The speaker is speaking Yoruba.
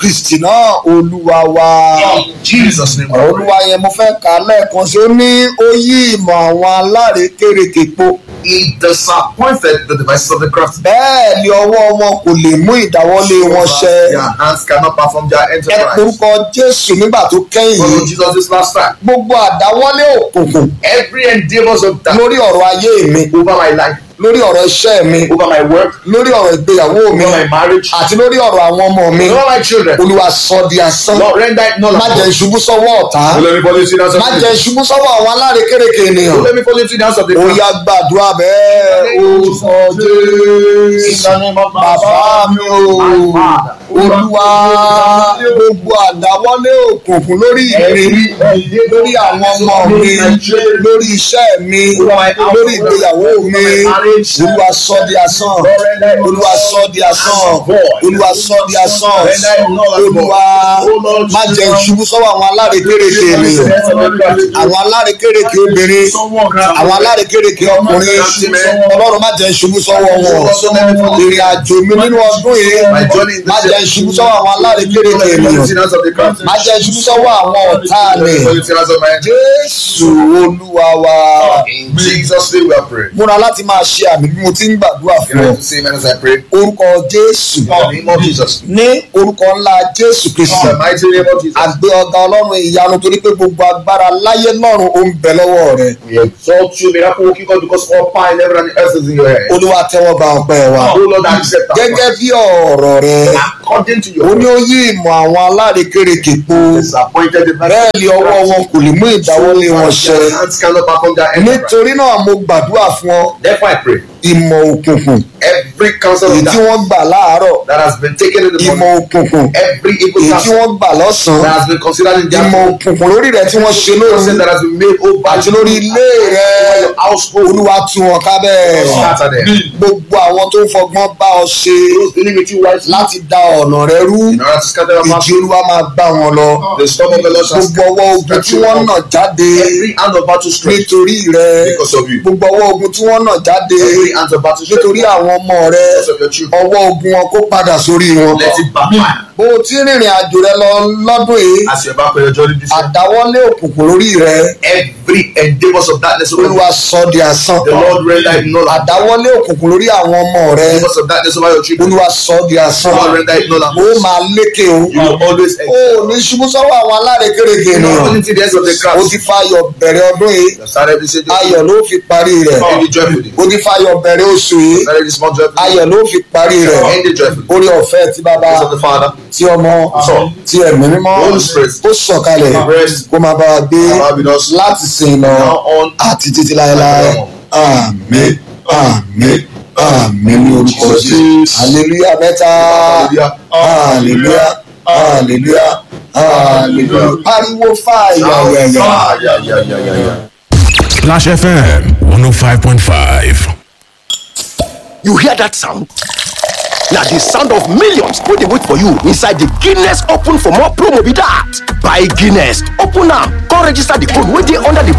kristi náà olúwa wa. In Jesus' name, ọ̀rọ̀ we olúwa yẹn mo fẹ́ kà á lẹ́ẹ̀kan sí ó ní ó yí ìmọ̀ àwọn alárékérekè po He disappointed the devices of the crafty. bẹ́ẹ̀ ni ọwọ́ wọn kò lè mú ìdáwọ́lé wọn ṣẹ. Their hands cannot perform their ẹ enterprise. porúkọ jésù nígbà tó kẹ́yìn Follow yìí Jesus this last time. gbogbo àdáwọ́lé òkùnkùn Every endeavors of that lórí ọ̀rọ̀ ayé mi over my life, lórí ọ̀rọ̀ iṣẹ́ mi over my work, lórí ọ̀rọ̀ ìgbéyàwó mi over my marriage, àti lórí ọ̀rọ̀ àwọn ọmọ mi over my children. olúwa sọ di asán Lord, render it null má and jẹ́ void. ìṣubú sọ́wọ́ ọ̀tá Don't let me fall into the hands of má the jẹ́ ìṣubú sọ́wọ́ àwọn alárékérekè ènìyàn Don't let me fall into the hands of the ó crafty. yá gbàdúrà bẹ́ẹ̀ orúkọ jésù bàbá mi o olúwa gbogbo àdáwọ́lé òkùnkùn lórí mi lórí àwọn ọmọ mi lórí iṣẹ́ mi lórí ìgbéyàwó mi olúwa sọ di asán olúwa sọ di asán olúwa sọ di asán olúwa má jẹ́ ìṣubú sọ́wọ́ àwọn alárékérekè ènìyàn àwọn alárékérekè obìnrin àwọn alárékérekè ọkùnrin ọlọ́run má jẹ́ ìṣubú sọ́wọ́ wọn ìrìn àjò mi nínú ọdún yìí má jẹ́ ìṣubú sọ́wọ́ àwọn alárékérekè ènìyàn má jẹ́ ìṣubú sọ́wọ́ àwọn ọ̀tá mi jésù olúwa wa In Jesus' name we are praying. múra láti máa ṣe àmì bí mo ti ń gbàdúrà You fún ọ have to say amen as I pray. orúkọ jésù In the name of Jesus. ní orúkọ ńlá jésù In kristu the mighty name of Jesus. àgbé ọgá ọlọ́run ìyanu torí pé gbogbo agbára láyé lọ́run ó ń bẹ lọ́wọ́ rẹ We exalt you, miracle working God, because all power in heaven and earth is in your hand. olúwa tẹ́wọ́ gba ọpẹ́ wa Oh Lord, accept our gẹ́gẹ́ bí ọ̀rọ̀ rẹ according to ó your ní ó yí ìmọ̀ àwọn alárékérekè po disappointed the bẹ́ẹ̀ ni ọwọ́ wọn kò lè mú ìdáwọ́lé wọn ṣẹ Their hands cannot perform their enterprise. nítorí náà mo gbàdúrà fún ọ Therefore, I pray ìmọ̀ òkùnkùn every counsel èyí of tí that, wọ́n gbà láàárọ̀ that has been taken in the ìmọ̀ morning, òkùnkùn every evil èyí tí counsel wọ́n gbà that lọ́sàn-án has been considered in their ìmọ̀ òkùnkùn lórí rẹ tí wọ́n ṣe lóru counsel that has been made over àti lórí ilé rẹ your household. olúwa tú wọn ká bẹ́ẹ̀ Scatter them. gbogbo àwọn tó ń fọgbọ́n bá ọ ṣe Those dealing with you wisely láti da ọ̀nà rẹ rú in order to scatter your ìjì mouth. olúwa máa bá wọn lọ The storm of the Lord shall gbogbo ọwọ́ ogun tí wọ́n nà jáde Every hand of battle stretch nítorí rẹ because of you. gbogbo ọwọ́ ogun tí wọ́n nà jáde Every hand of battle stretch nítorí àwọn ọmọ rẹ because of your children. ọwọ́ ogun wọn kó padà sórí wọn Let it backfire. bó o ti rìnrìn àjò rẹ lọ lọ́dún yìí As you embark on your journey this year, àdáwọ́lé òkùnkùn lórí rẹ every endeavors of darkness over you, olúwa sọ di asán the Lord render it null and àdáwọ́lé òkùnkùn lórí àwọn ọmọ rẹ endeavors of darkness over your children, olúwa sọ di asán the Lord render it null and ó máa lékè o You will always ó excel. ní ṣubú sọ́wọ́ àwọn alárékérekè You know, ènìyàn according to the ends of the ó crowd, ti fayọ̀ bẹ̀rẹ̀ ọdún yìí you have started this year, ayọ̀ ló fi parí rẹ̀ end it joyfully. ó ti fayọ̀ bẹ̀rẹ̀ oṣù yìí You started this month joyfully, ayọ̀ ló fi parí rẹ̀ end it joyfully. orí ọ̀fẹ́ ti bàbá Praise of the Father, ti ọmọ Son, ti ẹ̀mí mímọ́ Holy Spirit, ó sọ̀kalẹ̀ rest, kó máa bá wa gbé abide with us láti sìn lọ now on àti títí láéláé àmín àmín àmín ní orúkọ jésù hallelujah mẹ́ta Hallelujah. hallelujah hallelujah hallelujah pariwo fàyà yẹ̀yẹ̀. Ah, yeah, yeah, yeah, yeah, yeah. Splash FM 105.5. You hear that sound? Na the sound of millions wey dey wait for you inside the Guinness Open for more promo be that. Buy Guinness, open am, come register the code wey dey under the